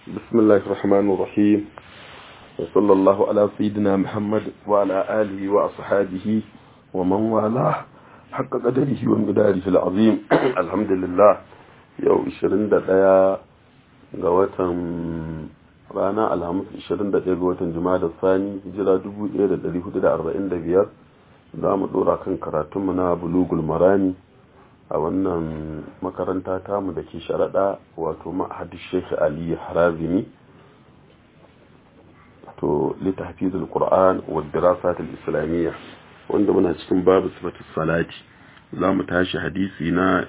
بسم الله الرحمن الرحيم وصلى الله على سيدنا محمد وعلى آله وأصحابه ومن والاه حق قدره ومقداره العظيم الحمد لله يوم 21 ga watan rana alhamis 21 ga watan juma'a da sani hijira 1445 za mu dora kan karatunmu na bulugul marami a wannan makaranta tamu da ke sharaɗa wato ma'ahadin shekhi ali harazimi to littafizul qur'an wa dirasatul islamiyya wanda muna cikin babu sifatus salati za mu tashi hadisi na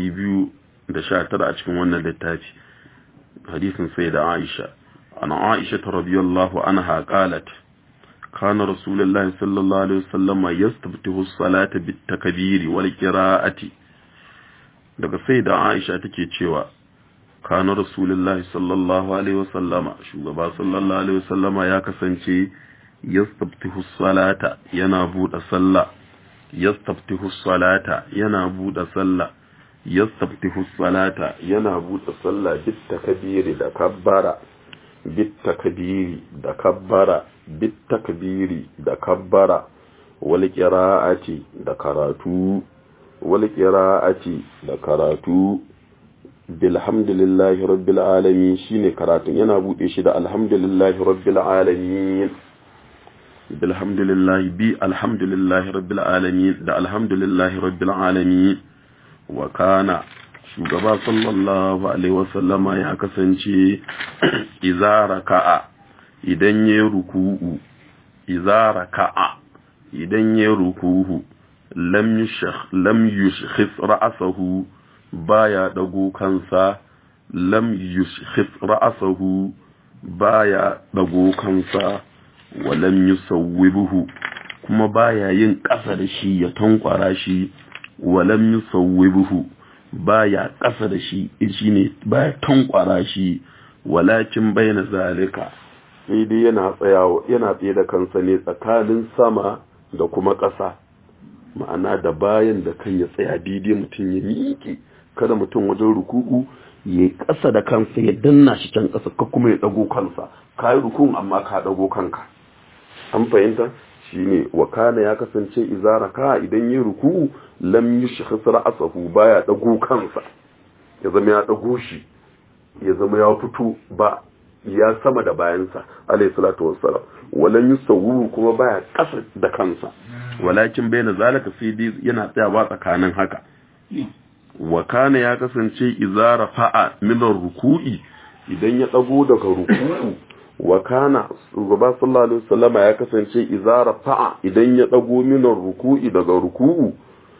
219 a cikin wannan littafi hadisin sai da aisha ana aisha ta radiyallahu anha qalat kana rasulullahi sallallahu alaihi wasallam yastabtihu as-salata bit-takbiri wal qira'ati daga sai da aisha take cewa kana rasulullahi sallallahu alaihi wasallama shugaba sallallahu alaihi wasallama ya kasance yastabtihu salata yana buɗe sallah yastabtihu salata yana buɗe sallah yastabtihu salata yana buɗe sallah bit takbiri da kabbara bit takbiri da kabbara bit takbiri da kabbara wal qira'ati da karatu wal qira'ati da karatu bilhamdulillahi rabbil alamin shine karatun yana bude shi da alhamdulillahi rabbil alamin bilhamdulillahi bi alhamdulillahi rabbil alamin da alhamdulillahi rabbil alamin wa kana shugaba sallallahu alaihi wasallama ya kasance idza raka'a idan ya ruku'u idza raka'a idan ya ruku'u lam yushakh lam yushkhis ra'sahu baya dago kansa lam yushkhis ra'sahu baya dago kansa wa lam yusawwibuhu kuma baya yin ƙasa da shi ya tankwara shi wa lam yusawwibuhu baya ƙasa da shi shine baya tankwara shi walakin bayna zalika sai dai yana tsayawa yana tsaye da kansa ne tsakanin sama da kuma ƙasa ma'ana da bayan da kai ya tsaya daidai mutum ya miƙe kada mutum wajen ruku'u ya ƙasa da kansa ya danna shi can ƙasa ka kuma ya ɗago kansa ka yi rukun amma ka ɗago kanka an fahimta shine wa kana ya kasance izara ka idan yi ruku'u lam yushkhis ra'sahu baya ɗago kansa ya zama ya ɗago shi ya zama ya fito ba ya sama da bayansa alayhi salatu wassalam walan yusawwu kuma baya ƙasa da kansa walakin bayna zalika sai dai yana tsayawa tsakanin haka wa kana ya kasance izara fa'a minar ruku'i idan ya dago daga ruku'u wa kana shugaba sallallahu alaihi wasallama ya kasance izara fa'a idan ya dago minar ruku'i daga ruku'u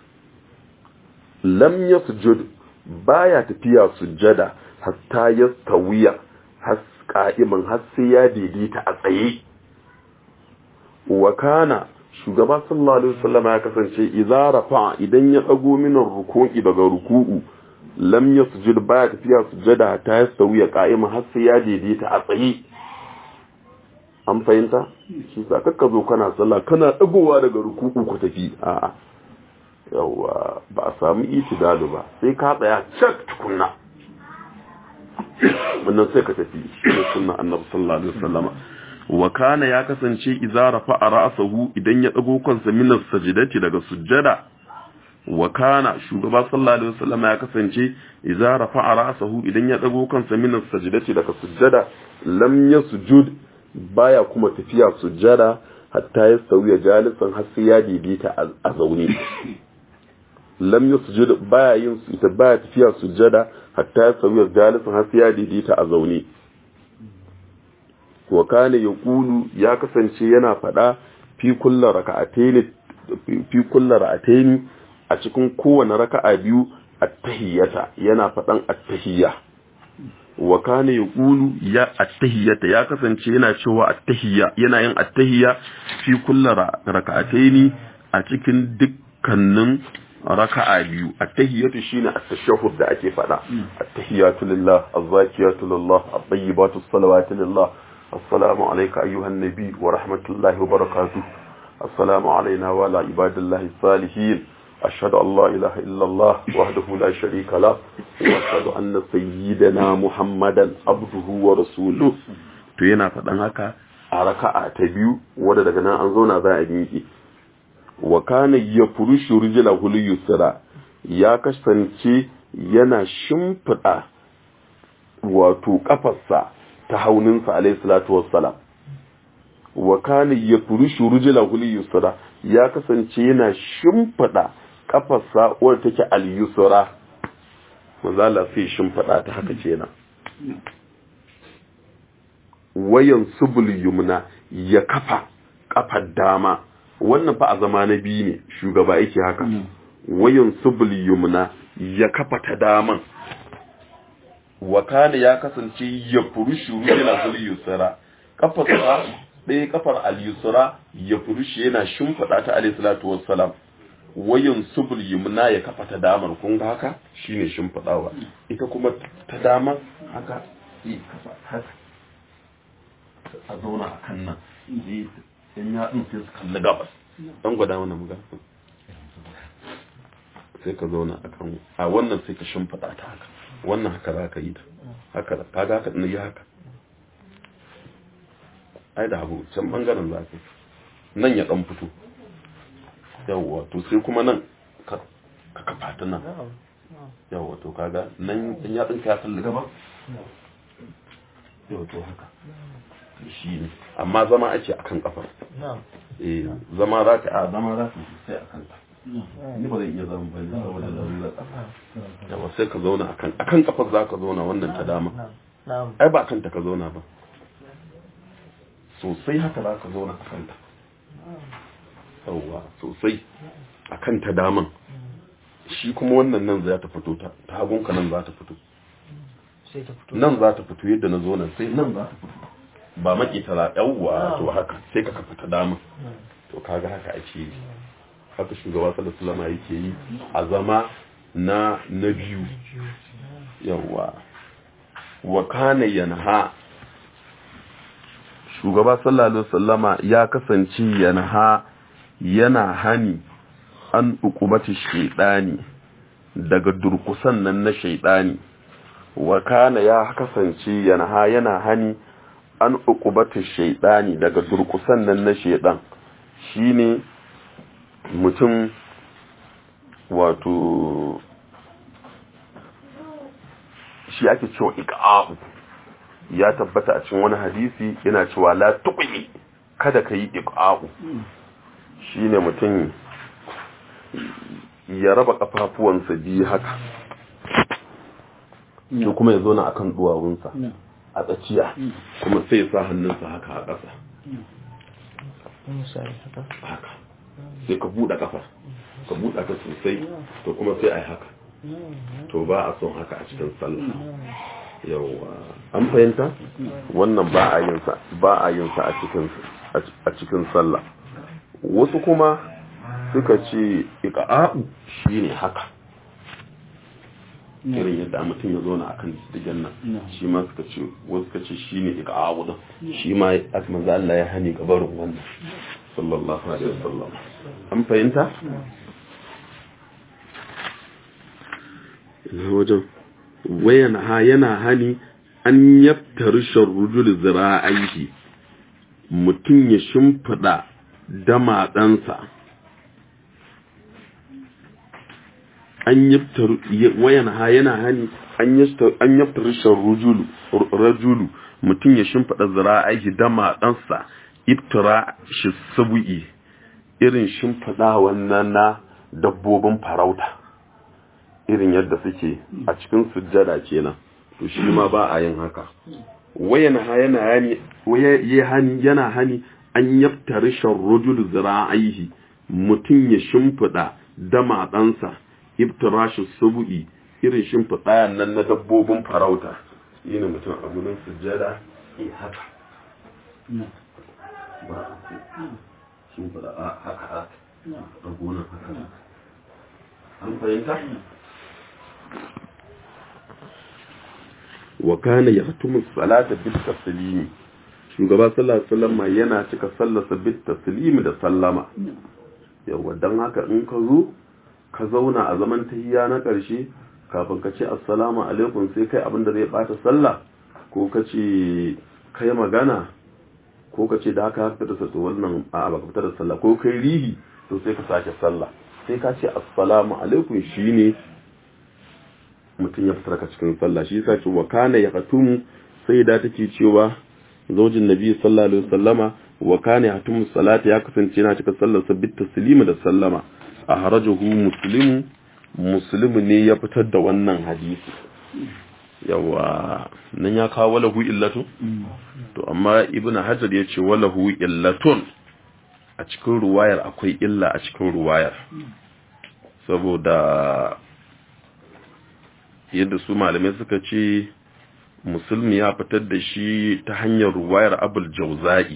lam yasjud baya tafiya sujjada hatta yastawiya has qa'iman har sai ya daidaita a tsaye wa kana shugaba sallallahu alaihi wasallam ya kasance idza rafa idan ya dago minan ruku'i daga ruku'u lam yasjud baya tafiya sujada ta yastawi ya qa'ima har sai ya daidaita a tsaye an fahimta shi sa kakka zo kana sallah kana dagowa daga ruku'u ku tafi a'a yawa ba a samu itidalu ba sai ka tsaya cak tukunna wannan sai ka tafi shi ne sunna annabi sallallahu alaihi wasallama wa kana ya kasance idza rafa'a ra'sahu idan ya dago kansa min as-sajdati daga sujjada wa kana shugaba sallallahu alaihi wasallam ya kasance idza rafa'a ra'sahu idan ya dago kansa min as-sajdati daga sujjada lam yasjud baya kuma tafiya sujjada hatta ya sauya jalisan har sai ya daidaita a zaune lam yasjud baya yin ita baya tafiya sujjada hatta ya sauya jalisan har sai ya daidaita a zaune wa kana yaqulu ya kasance yana fada fi kullu raka'atayn fi kullu raka'atayn a cikin kowane raka'a biyu at-tahiyyata yana fadan at-tahiyya wa kana yaqulu ya at-tahiyyata ya kasance yana cewa at-tahiyya yana yin at-tahiyya fi kullu raka'atayn a cikin dukkanin raka'a biyu at-tahiyyatu shine at-tashahhud da ake fada at-tahiyyatu lillah az-zakiyatu lillah at-tayyibatu as-salawatu lillah السلام عليك أيها النبي ورحمة الله وبركاته السلام علينا وعلى عباد الله الصالحين ashhadu an la ilaha illallah wahdahu la sharika la wa ashhadu anna sayyidana muhammadan abduhu wa rasuluhu to yana faɗan haka a raka'a ta biyu wadda daga nan an zauna za a miƙe wa kana yafrushu rijlahu yusra ya kasance yana shimfiɗa wato kafarsa ta hauninsa alayhi salatu wassalam wa kana yafrushu rijlahu yusra ya kasance yana shimfiɗa kafarsa wadda take al-yusra manzo Allah sai shimfiɗa ta haka kenan wayan subul yumna ya kafa kafar dama wannan fa a zama na biyu ne shugaba yake haka wayan subul yumna ya kafa ta daman wa kana ya kasance ya furushu yana zul yusra kafar sa ɗaya kafar al yusra ya furushu yana shimfida ta alayhi salatu wassalam wayan subul yumna ya kafa ta daman kun ga haka shine shimfidawa ita kuma ta daman haka yi kafa haka a zauna a kan nan in ya ɗin sai su kalli gabas ɗan gwada mana muga sai ka zauna a kan a wannan sai ka shimfiɗa ta haka wannan haka za ka yi ta haka da kaga haka ɗin yi haka ai da abu can ɓangaren za ka nan ya ɗan fito yawwa to sai kuma nan ka kafa ta nan yawwa to kaga nan in ya ɗin ka ya kalli gabas yau to haka shi ne amma zama ake akan kafar eh zama za ka a zama za ka sai akan ni ba zai iya zama ba ne saboda larura yawa sai ka zauna akan akan kafar za ka zauna wannan ta dama ai ba kanta ka zauna ba sosai haka za ka zauna a kanta yawa sosai a kan ta daman shi kuma wannan nan za ta fito ta hagunka nan za ta fito nan za ta fito yadda na zo nan sai nan za ta fito ba maki tara yawwa to haka sai ka kafa ta dama to kaga haka ake yi haka shugaba sallallahu alaihi wasallam yake yi a zama na na biyu yawwa wa kana yanha shugaba sallallahu alaihi wasallama ya kasance yanha yana hani an ukubati shaidani daga durkusan nan na shaidani wa kana ya kasance yanha yana hani an ukubati shaidani daga durkusan nan na shaidan shine mutum wato shi ake cewa iqa'u ya tabbata a cikin wani hadisi yana cewa la tuqi kada ka yi iqa'u shine mutum ya raba kafafuwansa biyu haka shi kuma ya zo na akan duwawunsa a tsakiya kuma sai ya sa hannunsa haka a ƙasa haka sai ka buɗe ƙafa ka buɗe ta sosai to kuma sai a yi haka to ba a son haka a cikin sallah yawwa an fahimta wannan ba a yin sa ba a yin sa a cikin a cikin sallah wasu kuma suka ce iqa'u shine haka irin yadda mutum ya zauna akan digan nan shi ma suka ce wasu suka ce shine iqa'u din shi ma manzo Allah ya hani gabarin wannan sallallahu alaihi wasallam an fahimta wajen wayan ha yana hani an yaftar sharrujul zira'aihi mutum ya shimfida damatsansa an yaftar wayan ha yana hani an yaftar sharrujul rajulu mutum ya shimfida zira'aihi damatsansa iftira shi sabu'i irin shimfida wannan na dabbobin farauta irin yadda suke a cikin sujjada kenan to shi ma ba a yin haka wayana yana hani waye hani yana hani an yaftari sharrujul zira'ihi mutun ya shimfida dama dansa ibtirashu subu'i irin shimfida nan na dabbobin farauta yana mutum a gurin sujjada eh haka ba shimfida haka haka a gonan haka an fahimta wa kana yahtumu salata bit taslimi shugaba sallallahu alaihi wasallam yana cika sallarsa bit taslimi da sallama yawa dan haka in ka zo ka zauna a zaman tahiyya na ƙarshe kafin ka ce assalamu alaikum sai kai abin da zai bata sallah ko ka ce kai magana ko ka ce da haka haka da sassa wannan a baka fitar da sallah ko kai rihi to sai ka sake sallah sai ka ce assalamu alaikum shine mutum ya fitar ka cikin sallah shi yasa ce wa kana yaqtum sai da take cewa zaujin nabi sallallahu alaihi wasallama wa kana yaqtum salati ya kasance yana cika sallar sa bit taslima da sallama a harajahu muslimu muslimu ne ya fitar da wannan hadisi yawa nan ya kawo walahu illatu to amma ibnu hajar ya ce walahu illatun a cikin ruwayar akwai illa a cikin ruwayar saboda yadda su malamai suka ce musulmi ya fitar da shi ta hanyar ruwayar abul jauza'i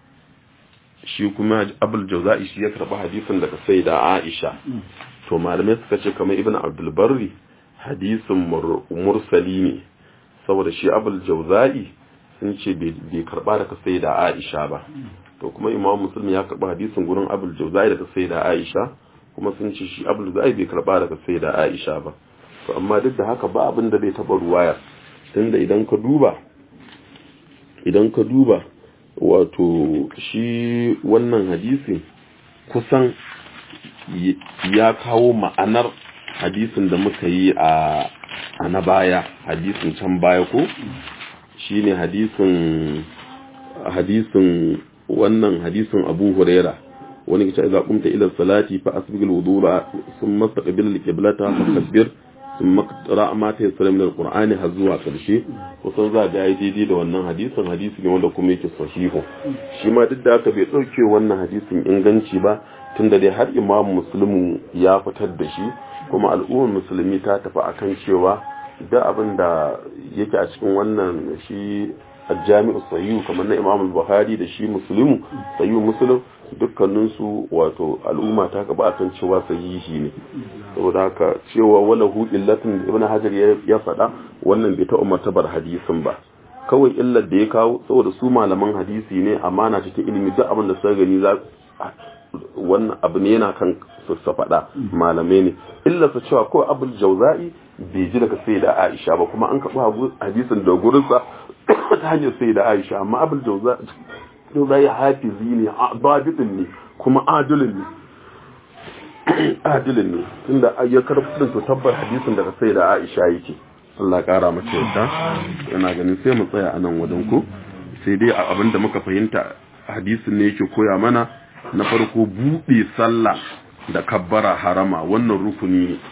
shi kuma abul jauza'i shi ya karɓi hadisin daga sai da aisha to malamai suka ce kamar ibn abdulbarri hadisin mursali ne saboda shi abul jauza'i sun ce bai karɓa daga sai da aisha ba to kuma imam musulmi ya karɓi hadisin gurin abul jauza'i daga sai da aisha kuma sun ce shi abul jauza'i bai karɓa daga sai da aisha ba to amma duk da haka ba abin da bai taɓa ruwayar tunda idan ka duba idan ka duba wato shi wannan hadisi kusan ya kawo ma'anar hadisin da muka yi a na baya hadisin can baya ko shi ne hadisin hadisin wannan hadisin abu huraira wani kace idza qumta ila salati fa asbigil wudu'a thumma taqbil al-qiblata fa kabbir sun makara ma ta yassara min alqur'ani har zuwa karshe kusan za ga yayi daidai da wannan hadisin hadisi ne wanda kuma yake sahihu shi ma duk da haka bai dauke wannan hadisin inganci ba tunda dai har imamu muslimu ya fitar da shi kuma al'ummar musulmi ta tafi akan cewa da abin da yake a cikin wannan shi jami'u sahihu kamar na imam buhari da shi muslimu sahihu muslim dukkaninsu wato al'umma ta gaba akan cewa sahihi ne saboda haka cewa wala hu illatin ibn hajar ya faɗa wannan bai ta umarta bar hadisin ba kawai illar da ya kawo saboda su malaman hadisi ne amana cikin ilimi duk abin da suka gani za wannan abu ne yana kan su faɗa malamai ne illa su cewa ko abul jauza'i bai ji daga sai da aisha ba kuma an kaɓa hadisin da gurinsa ta hanyar sai da aisha amma abul jauza'i hafizi ne babitin ne kuma adilin ne adilin ne tunda ya karɓi to tabbar hadisin daga sai da aisha yake Allah ƙara mace yadda yana ganin sai mu tsaya a nan wajen ku sai dai abin da muka fahimta hadisin ne yake koya mana na farko buɗe sallah da kabbara harama wannan rukuni ne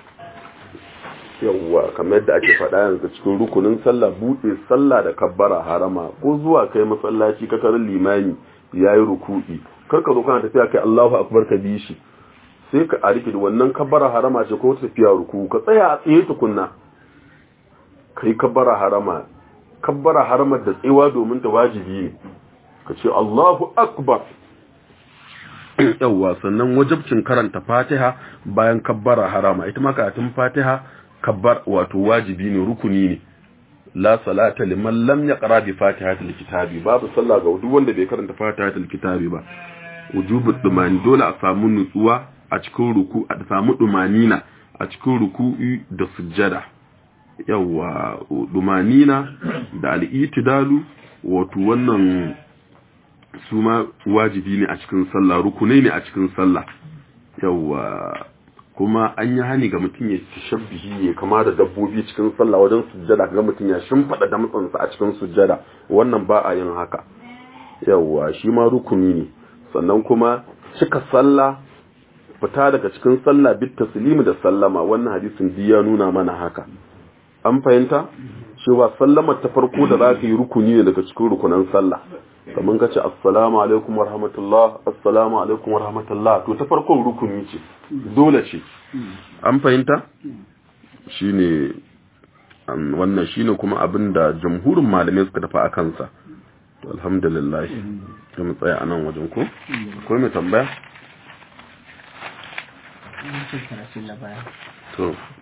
yawwa kamar yadda ake faɗa yanzu cikin rukunin sallah buɗe sallah da kabbara harama ko zuwa kai masallaci ka tarin limami yayi ruku'i kar ka zo kana tafiya kai Allahu akbar ka bi shi sai ka ariki wannan kabbara harama ce ko tafiya ruku ka tsaya a tsaye tukunna kai kabbara harama kabbara harama da tsewa domin ta wajibi ne ka ce Allahu akbar yawwa sannan wajibcin karanta fatiha bayan kabbara harama ita ma karatun fatiha kabbar wato wajibi ne rukuni ne la salata liman lam yaqra bi fatihatil kitabi babu sallah ga duk wanda bai karanta fatihatil kitabi ba wujubu dumani dole a samu nutsuwa a cikin ruku a samu dumanina a cikin ruku'i da sujjada yawwa dumanina da al-itidalu wato wannan su ma wajibi ne a cikin sallah rukunai ne a cikin sallah yawa kuma an yi hani ga mutum ya tashabbihi ya kama da dabbobi cikin sallah wajen sujjada ga mutum ya shimfada damtsansa a cikin sujjada wannan ba a yin haka yawa shi ma rukuni ne sannan kuma cika sallah fita daga cikin sallah bit taslimi da sallama wannan hadisin ya nuna mana haka an fahimta cewa sallamar ta farko da za ka yi rukuni ne daga cikin rukunan sallah kamar ka ce assalamu alaikum wa rahmatullah assalamu alaikum wa rahmatullah to ta farkon rukuni ce dole ce an fahimta shine wannan shine kuma abin da jamhurin malamai suka tafi a kansa to alhamdulillah ta mu tsaya a nan wajen ko akwai mai tambaya to